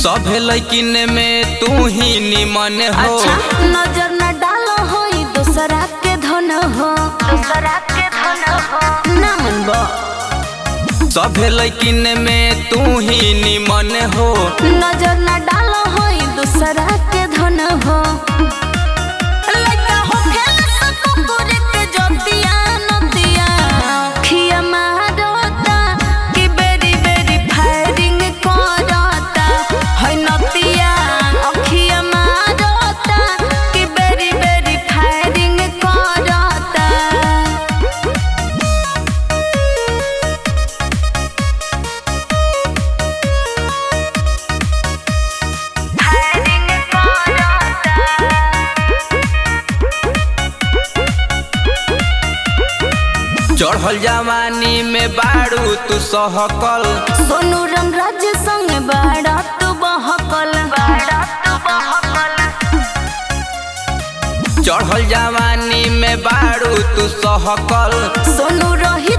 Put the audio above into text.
सभे लैकिन में तू ही निमन हो अच्छा नजर न डालो हो दूसरा के धन हो दूसरा के धन हो ना मनबो सभे लैकिन में तू ही निमन हो नजर न डालो हो दूसरा के धन हो लइका होखेला स कुकुर के जोतिया नतिया खिया मारता कि बेरी बेरी फायरिंग करता है नतिया अखिया मारता कि बेरी बेरी फायरिंग करता फायरिंग करता चढ़ल जवानी में बारू तू सहकल सोनू रंगराज संग बाड़ा तू बहकल बाड़ा तू बहकल चढ़ल जवानी में बारू तू सहकल सोनू रही